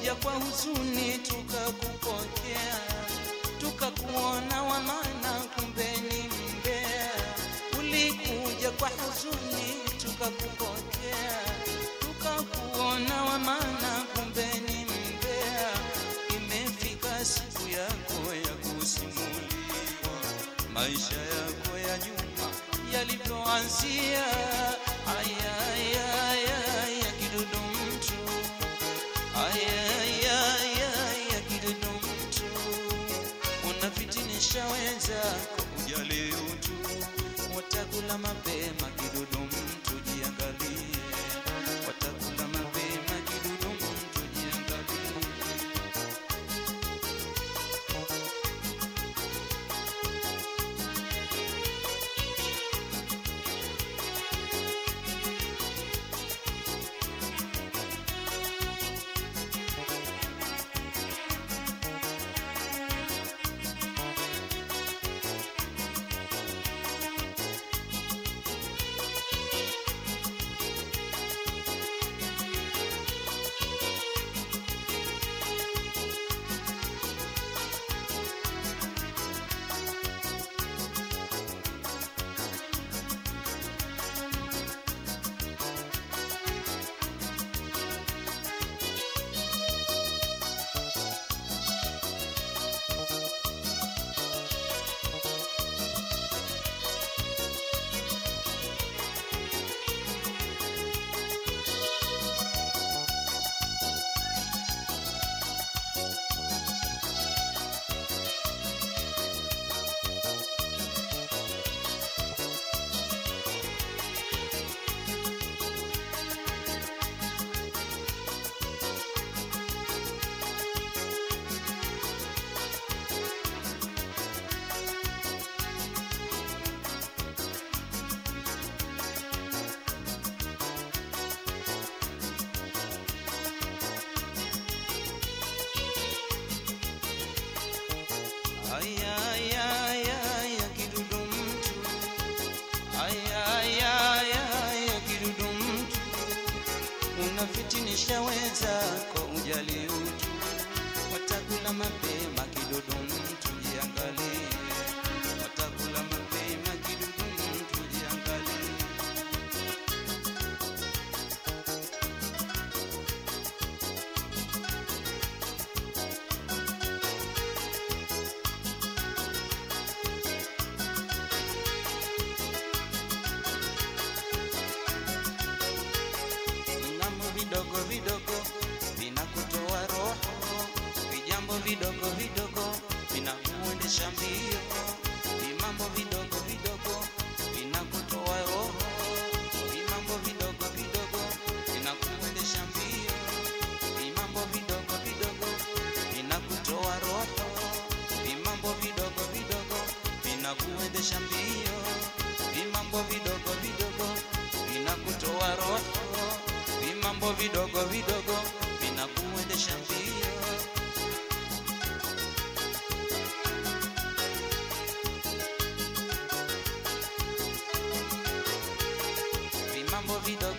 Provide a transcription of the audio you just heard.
Tulikuja kwa huzuni tukakupokea, tukakuona wa maana, kumbe ni mbea. Ulikuja kwa huzuni tukakupokea, tukakuona wa maana, kumbe ni mbea. Imefika siku yako ya kusimuliwa maisha yako ya nyuma yalivyoanzia. Aya, aya, aya, ya kidudu mtu ayayaya kidudu mtu unafitinisha wenzako ujali utu watakula mapema kidudu mtu jiangalie watakula mapema kidudu mtu jiangalie Aya, aya, aya, aya, kidudu mtu. Aya, aya, aya, aya, kidudu mtu. Unafitinisha wenzako ujali utu, watakula mapema kidudu mtu, jiangalie. Watakula mapema kidudu mtu, jiangalie. Vinambo vidogo vidogo vinakutoa roho, vijambo vidogo vidogo vinakuendesha mbio. Vimambo vidogo vidogo vinakutoa roho, vimambo vidogo vidogo vinakuendesha mbio. Vimambo vidogo vidogo vinakutoa roho, vimambo vidogo vidogo vinakuendesha mbio. Vimambo vidogo vidogo vinakutoa roho, vimambo vidogo vidogo vinakuendesha mbio. Vimambo vidogo